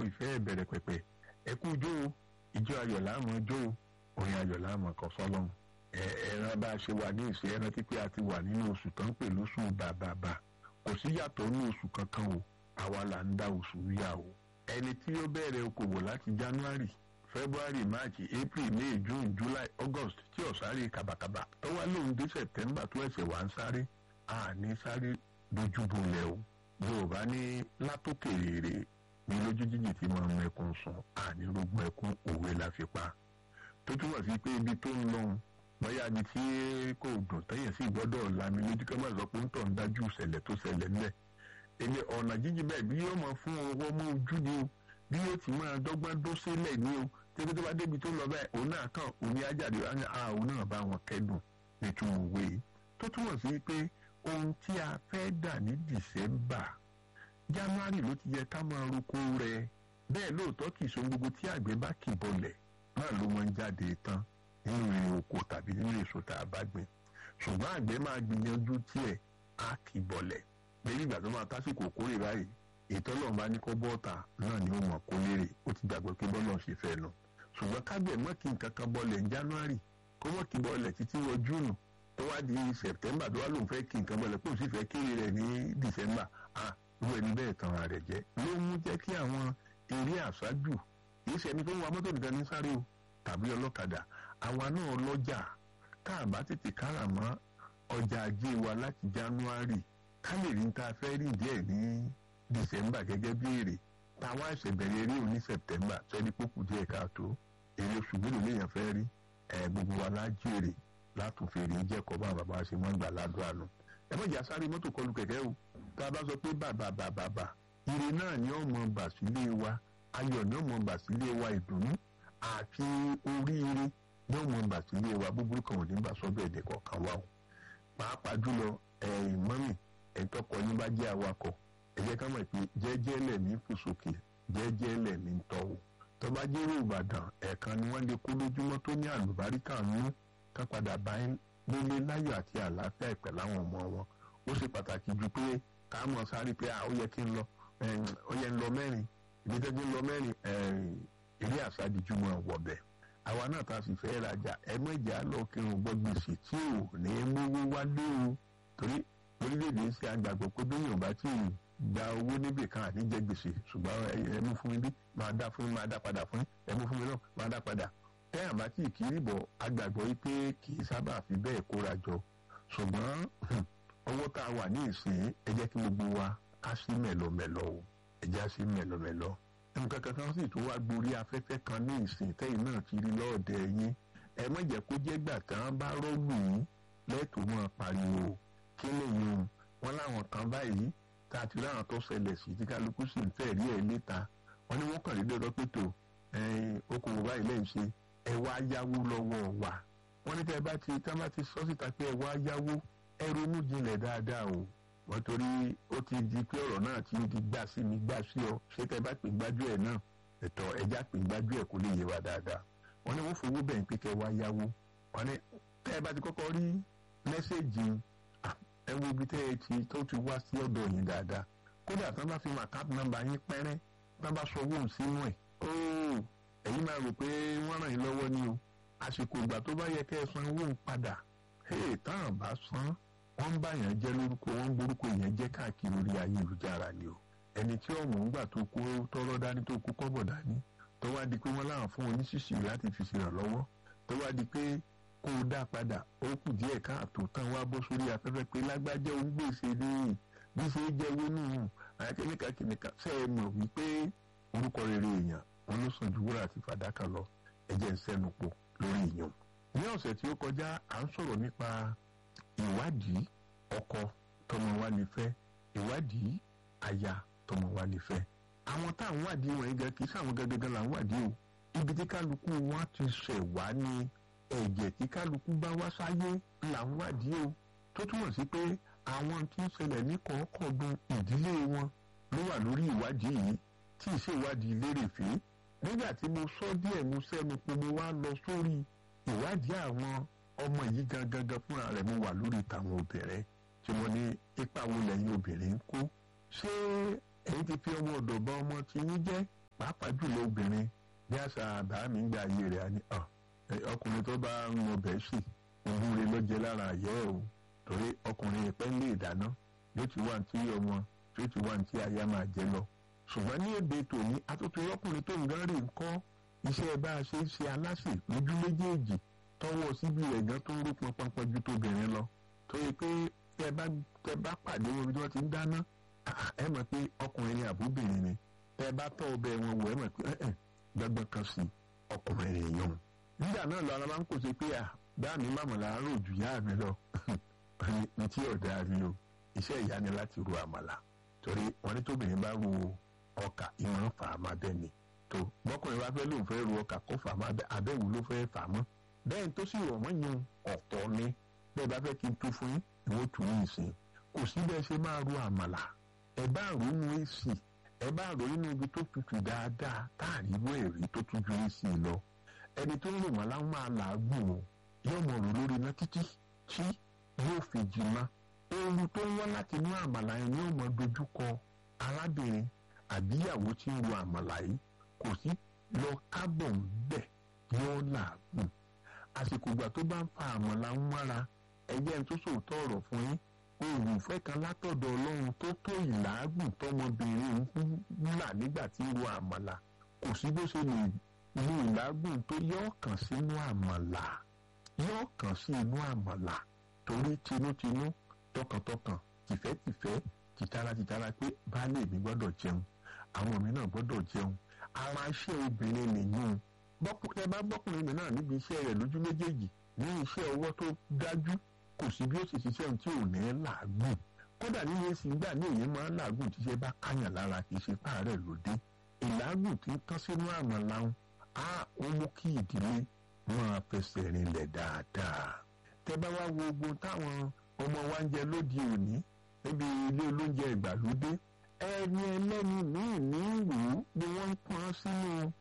ìfẹ́ ìbẹ̀rẹ̀ pẹ̀pẹ̀ ẹ kú jó o ìjọ ayọ̀ láàmú jó o orin ayọ̀ láàmú kan fọlọ́run ẹ ẹran bá a ṣe wà ní ìṣe ẹran tí pé a ti wà nínú oṣù tó ń pè lóṣù bàbàbà kò sí yàtọ̀ ní oṣù kankan o àwa là ń dá oṣù yà o ẹni tí ó bẹ̀rẹ̀ okòwò láti january february march april may june july august tí ò sáré kàbàkàbà tó wá lóun dé september tó ẹsẹ̀ wá ń sáré àní sáré dojúbolẹ̀ o yorùbá ní látòkèrè ní lójú jíjì tí máa ń mẹkún sùn àní rògbò ẹkún òwe la fi pa tó túmọ̀ sí pé ibi tó ń lọ́hùn bóyá ibi tí kò dùn tẹ́yìn sí gbọ́dọ̀ lami lójú kí wọ́n sọ pé ń tọ̀ ń dájú ìṣẹ̀lẹ̀ tó ṣẹlẹ̀ ńlẹ̀ èmi ọ̀nà jíjìn bẹ́ẹ̀ bí yóò máa fún ọwọ́ mú ojú ni o bí yóò ti máa dọ́gbọ́n dó sílẹ̀ ni o tẹ́bí tó bá débi tó lọ bẹ́ẹ̀ òun náà kàn òun ní ajáde òun náà bá wọn kẹ́dùn nítorí òwe tó túmọ̀ sí pé ohun tí a fẹ́ dà ní dìsẹ́mbà january ló ti yẹ ká máa roko rẹ bẹ́ẹ̀ lóòótọ́ kì í so gbogbo tí àgbẹ̀ bá kì bọlẹ̀ náà ló máa ń jáde tán nínú èrè oko tàbí nínú èso tá a bá gbìn ṣùgbọ́n àgbẹ̀ máa gbìyànjú tiẹ̀ á kì bọlẹ̀ lẹ́yìn ìgbà tó máa tásìkò kórè báyìí ìtọ́lọ́run bá ní kó bọ́ọ̀tà náà ni ó mọ̀ kó lérè ó ti gbàgbọ́ pé bọ́ọ̀lù ṣe fẹ́ nu ṣùgbọ́n kágbẹ̀ mọ́ kí nǹkan kan bọ́ọ̀lẹ̀ ní january kó mọ́ kí bọ́ọ̀lẹ̀ títí wọ june tó wá di september tó wá lóun fẹ́ kí nǹkan bọ́ọ̀lẹ̀ kó sì fẹ́ kéré rẹ̀ ní december ah irú ẹni bẹ́ẹ̀ tan ara rẹ̀ jẹ́ ló mú jẹ́ kí àwọn eré àṣájù kì í ṣe ẹni tó ń wa mọ́tò nìkan ní sáré o tàbí ọlọ́kadà àwa náà lọ́jà tá a bá tètè kára mọ́ ọjà ajé wa láti january ká lè rí ta fẹ́ rí díẹ̀ ní december gẹ́gẹ́ bí èrè táwa ẹ̀sẹ̀ bẹ̀rẹ̀ eré òní september sẹ́ni pókù díẹ̀ káàtó èrè oṣù mélòó lèèyàn fẹ́ rí ẹ̀ gbogbo wa lájèrè látòfèrè jẹ́kọ̀ọ́ bá bàbá ṣe mọ́ gbà ládùn àná ẹ mọ̀jà sáré mọ́tò kọlù kẹ̀kẹ́ o tá a bá sọ pé bàbà bàbà bà ire náà ni ó mọ bà sílé wa ayọ̀ ni ó mọ bà sílé wa ìdùnnú àti oríire ni ó mọ bà sílé wa búburú kan ò ní bà sọ́dọ̀ ẹ̀dẹ̀ kọ̀ọ̀kan wa o pàápàá jùlọ ẹ̀yìn mọ́mì ẹ̀tọ́kọ yín bá jẹ́ awakọ̀ ẹ jẹ́ ká mọ̀ pé jẹ́jẹ́ lẹ̀mí fò sókè jẹ́jẹ́ lẹ̀mí ń tọ́ o tó bá jẹ́rò ìbàdàn ẹ̀ẹ̀kan ni wọ́n lè kó lójúmọ́ tó ní àlùbáríkà nú ká padà bá nílé láyọ̀ àti àlàáfíà ìpẹ̀ láwọn ọmọ wọn ó ṣe pàtàkì ju pé ká mọ̀ sáré pé ó yẹ kí n lọ ó yẹ ń lọ mẹ́rin ìbí tẹ́jú ń lọ mẹ́rin eré àṣàdìjú mọ̀ wọ̀bẹ̀ àwa náà ta sì fẹ́ rajà ẹ mọ̀jà lọ kí n gbọ́ gbèsè tí ò ní mówó wálé o torí orílẹ̀-èdè ṣe àgbàgbọ́ pé bí yorùbá tí ì gba owó níbì kan àti jẹ gbèsè ṣùgbọ́n ẹ mú fún mi bí máa dá fún mi máa dá padà fún ẹ mú fún mi náà máa dá padà tẹ́yàn bá tí ì kiri bọ̀ àgbàgbọ́ yìí pé kì í sábà fi bẹ́ẹ̀ kóra jọ ṣùgbọ́n owó tá a wà ní ìsìn ẹ jẹ́ kí gbogbo wa ká sí mẹ̀lọmẹ̀lọ o ẹ jẹ́ sí mẹ̀lọmẹ̀lọ. nǹkan kankan sì tún wá gborí afẹ́fẹ́ kan ní ìsìn tẹ́yìn náà ti rí lọ́ọ̀dẹ yín ẹ má jẹ́ kó jẹ́ gbà tán bá rọ́ọ̀lù yín lẹ́tọ̀ọ́ máa pariwo kí lèyìn o wọn láwọn kan báyìí tá a ti láwọn tó ṣẹlẹ̀ sí tí kálukú sì ń fẹ́ rí ẹ̀ níta wọn ni wọ́n kàn lé lọ́dọ́ pé tó okòwò báyìí lẹ́yìn ṣe ẹ wá yáwó lọ́wọ́ wa wọ́n ní tẹ́ ẹ bá ti tá bá ti sọ síta pé ẹ wá yáwó ẹ ronú jinlẹ̀ dáadáa o wọ́n torí ó ti di pé ọ̀rọ̀ náà ti di gbà sí mi gbà sí ọ ṣé tẹ́ ẹ bá pè gbájú ẹ̀ náà ẹ̀tọ́ ẹja pè gbájú ẹ̀ kó lè yé wa dáadáa wọ́n ní wọ́n fowó bẹ̀yìn pé kẹ́ wá yáwó wọ́n ní tẹ́ ẹ bá ti kọ́kọ́ rí mẹ́sẹ̀gì ẹ wo ibi tẹ́ ẹ ti tó ti wá sí ọ̀dọ̀ yín dáadáa kódà tán bá fi mọ account number yín pẹ́rẹ́ tán bá sọ owó sínú ẹ̀ óò ẹ̀yin máa rò pé wọ́n ràn yín lọ́wọ́ ni o àsìkò ìgbà tó bá yẹ kẹ́ ẹ san owó ń padà hey táwọn bá san wọ́n ń bá yẹn jẹ́ lórúkọ wọ́n ń borúkọ yẹn jẹ́ káàkiri orí ayélujára ni o ẹni tí ọmọ ń gbà tó kó tọrọ dání tó kó kọ́bọ̀ dání tó wá di pé wọ́n láwọn fún oníṣìṣì láti fi ṣèrànlọ́wọ́ tó wá di pé kó o dá padà ó kù díẹ̀ káàtó tán wá bọ́ sórí afẹ́fẹ́ pé lágbájá òun gbèsè ní bí ṣe jẹ́ wónú àyàkẹ́nìkà kìnìkà ṣe é mọ̀ wípé orúkọ rere èèyàn wọn ló sàn ju wúrà àti fàdákà lọ ẹ̀jẹ̀ ń sẹ́nu pọ̀ lórí ìyàn. ní ọ̀sẹ̀ tí ó kọjá à ń sọ̀rọ̀ nípa ìwádìí ọkọ tọmọ wa lè fẹ́ ìwádìí aya tọmọ wa lè fẹ́. àwọn tá à ń wádìí wọ̀nyí gan kì í sáwọn gangan là ń wádìí o ibi tí kálukú wọn ti ṣẹ̀ wá ní ẹ̀jẹ̀ tí kálukú bá wá sáyé là ń wádìí o tó túmọ̀ sí pé àwọn tí ń ṣẹlẹ̀ ní kọ̀ọ̀kọ̀ọ̀dún ìdílé wọn ló wà lórí ìwádìí yìí tí ìṣèwádìí lérèfé nígbà tí mo sọ díẹ̀ mo sẹ́nu pé mo wá lọ sórí ìwádìí àwọn ọmọ yìí gangan gan fúnra rẹ̀ mo wà lórí tàwọn obìnrin tí mo ní ipa wo lẹ́yìn obìnrin ń kó ṣé èyí ti fi ọmọ ọ̀dọ̀ bá ọmọ tí yín jẹ́ pàápàá jùlọ obìnrin bí àṣà àbá mi ń gbà ayé rẹ̀ á ní ọkùnrin tó bá ń mọ bẹ́ẹ̀ sì òun rẹ̀ ló jẹ lára àyẹ́ o torí ọkùnrin ìpẹ́ ń lè dáná yóò ti wá tí ọmọ yóò ti wá tí aya máa jẹ lọ ṣùgbọ́n ní èdè tòní atótó ọkùnrin tó ń gán rè ń kọ́ iṣẹ́ bá a ṣe ń ṣe aláṣẹ lójú méjèèjì tọwọ́ síbi rẹ̀ gan tó ń rú pọnpọnpọn ju tóbìnrin lọ tó yẹ pé tẹ bá tẹ bá pàdé wọn bí wọ́n ti ń dáná ẹ mọ̀ pé ọkùnrin ni àbúbìnrin ni tẹ bá tọ́ ọbẹ̀ wọn wò ẹ mọ̀ pé ẹ̀ gbọ́gbọ́n kan sí ọkùnrin rẹ̀ yàn nígbà náà lọ ara máa ń kó ṣe pé à bá mi má mọ̀ láàárọ̀ jù yá mi lọ ní tí ọ̀dà rí o iṣẹ́ ìyá ni láti ru àmàlà torí wọn ní tóbìnrin bá ru ọkà ìwọ̀n fà á máa bẹ́ẹ̀ ni tó bọ́kùnrin bá fẹ́ lóun fẹ́ ru ọkà kó fà á máa bẹ́ẹ̀ abẹ́wò ló fẹ́ fà á mọ́ bẹ́ẹ̀ tó sì rọ̀ mọ́ yan ọ̀tọ̀ ni bẹ́ẹ̀ bá fẹ́ kí n tú fún yín ìwọ́n tù ní ìsìn kò sí bẹ́ẹ̀ ṣe máa ru àmàlà ẹ bá rò nínú èsì ẹ bá rò nínú ibi tó tutù dáadáa táàrí wọ èrè tó tún ju èsì lọ ẹni tó ń rò wọ́n láwọn máa làágùn o yóò mọ̀ rò lórí iná títí tí yóò fi jìnnà ooru tó ń wá láti inú àmàlà yẹn yóò mọ dojúkọ arábìnrin àbíyàwó tí ń ro àmàlà yìí kò sí lọ kábọ̀ ń bẹ̀ yóò làágùn àsìkò ìgbà tó bá ń fa àmàlà ń mára ẹgbẹ́ tó sòótọ́ ọ̀rọ̀ fún yín oògùn ìfẹ́ kan látọ̀dọ̀ ọlọ́run tó tó ìlàágùn tọmọbìnrin ń là nígbà tí ń ro àmàlà kò sí bó ṣe lè lu ìlàágùn tó yọ kàn sínú àmàlà yọ kàn sí inú àmàlà torí tinútinú tọkàntọkàn tìfẹ́tìfẹ́ tìtara tìtara pé baálé mi gbọ́dọ̀ jẹun àwọn mi náà gbọ́dọ̀ jẹun ara iṣẹ́ obìnrin nìyún bọ́kùnrin bá bọ́kùnrin mi náà níbi iṣẹ́ rẹ̀ lójú méjèèjì ní iṣẹ́ ọwọ́ tó dájú kò sí bí ó sì ṣiṣẹ́ tí ò ní làágùn kódà nínú èsì ìgbà ní èyí máa ń làágùn tí ṣe bá káyàn lára kì í ṣe páàrẹ̀ lóde ìlàágùn tí ń tán sínú àmàlà ń á ó mú kí ìdílé máa fẹsẹ̀ rinlẹ̀ dáadáa tẹ bá wá wo ogun táwọn ọmọ wa ń jẹ lóde òní níbi ilé olóúnjẹ ìgbàlódé ẹni ẹlẹ́ni míì ní ìlú ni wọ́n ń pọn sínú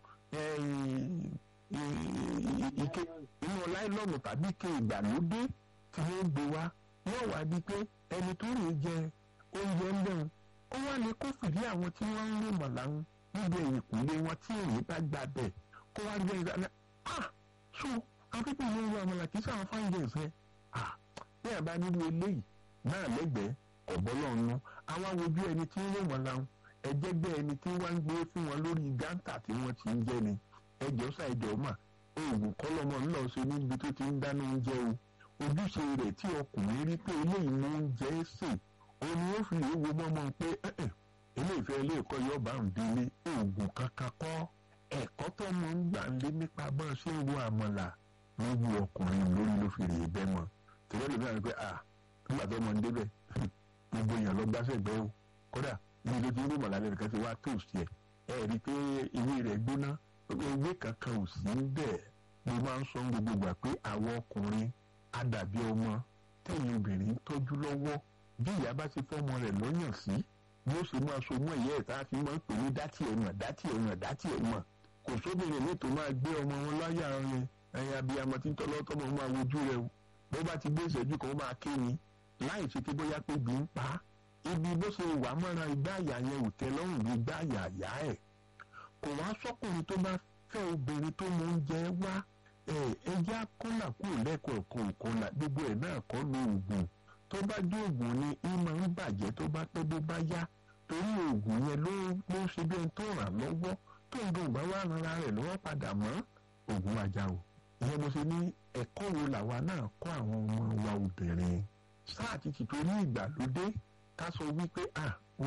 ike inú láìlọ́ọ̀nù tàbí ike ìgbàlódé tí wọ́n gbé wá yóò wá di pé ẹni tó rè jẹ oúnjẹ ń bẹ̀rù ó wá ní kó fìdí àwọn tí wọ́n ń rè mọ̀láhùn níbi ẹ̀yìnkùlé wọn tí èyí bá gbà bẹ̀ kó wá gbé ìdáná ah so akẹ́kọ̀ọ́ yóò wọ àmàlà kì í sáwọn fáńjẹ̀ ìfẹ́ ah bí àbá nínú eléyìí náà lẹ́gbẹ̀ẹ́ ọ̀bọ́lọ́ọ̀nù àwọn awojú ẹni tí ń rè mọ̀láhùn ẹ̀jẹ̀ bẹ́ẹ̀ ẹni tí wọ́n ń gbé fún wọn lórí gántà tí wọ́n ti ń jẹ́ ni ẹjọ́ ṣàìjọ́ mà oògùn kọ́lọ́mọ ńlọ ṣe níbi tó ti ń dáná oúnjẹ o ojúṣe rẹ̀ tí ọkùnrin rí pé eléyìí mú oúnjẹ sè òun ni ó fi lè wo mọ́mọ́ pé ilé ìfẹ́ ilé ẹ̀kọ́ yóò bá ń délé oògùn kankan kọ́ ẹ̀kọ́ tó mọ̀ ń gbà ń lé nípa bá a ṣe ń wo àmàlà ló wu ọkùnrin lórí ló fi rèé bẹ́ mọ́ tẹ̀lé lómi àti pé ah nígbà tó mọ̀ ń débẹ̀ gbogbo èèyàn lọ gbáṣẹ́ gbẹ́ o kódà ibi tó ti ń rí mọ̀lá lẹ́nu kan ti wá tóòsì ẹ̀ ẹ̀ rí i pé ewé rẹ̀ gbóná ewé kankan ò sí bẹ́ẹ̀ mo máa ń sọ gbogbo gbà pé àwọn ọkùnrin àdàbí ọmọ tẹ̀yìn obìnrin tọ́jú lọ́wọ́ bí ìyá bá ti fọ́mọ rẹ̀ lọ́yàn sí ni ó sì máa so mọ́ ìyá ẹ̀ tá a fi máa ń pè ní dátì ẹ̀ mọ̀ dátì ẹ̀ mọ̀ dátì ẹ̀ mọ̀ kò sóbìnrin mi tó máa gbé ọmọ wọn láyà rẹ ẹ̀yìn abiyamọ tí ń tọ́ lọ́tọ́ mọ̀ máa wojú rẹ o bó bá ti gbé ìṣẹ́jú kan ó máa ké ni láì ṣe pé bóyá pé bí ń pa á ibi bó ṣe wà mọ́ra igbá àyà yẹn ò tẹ́ lọ́rùn bí igbá àyà àyà ẹ̀ kò wá sọ́kùnrin tó bá fẹ́ obìnrin tó mọ oúnjẹ wá ẹjẹ́ akọ́là kúrò lẹ́kọ̀ọ́ kan òkọ́là gbogbo ẹ̀ náà kọ́ lo oògùn tó bá dé oògùn ni í máa ń bàjẹ́ tó bá pẹ́ bó bá yá torí oògùn yẹn ló ló ń ṣe bí ẹni tó ràn lọ́wọ́ tó ń dùn bá wà rárá rẹ̀ lọ́wọ́ padà mọ́ oògùn ajá o ìyẹn mo ṣe ní ẹ̀kọ́ wo làwa náà kọ́ àwọn ọmọ wa obìnrin sáà ti ti torí ìgbàlódé ká sọ wípé à ó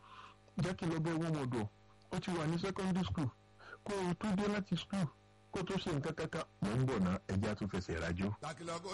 jẹ́ kí lọ bẹ́ wọ́n mọ̀dọ̀ ó ti wà ní secondary school kó o tó dé láti school kó tó ṣe nǹkan kankan mò ń bọ̀ ná ẹjẹ́ àtúnfẹsẹ̀ rájò.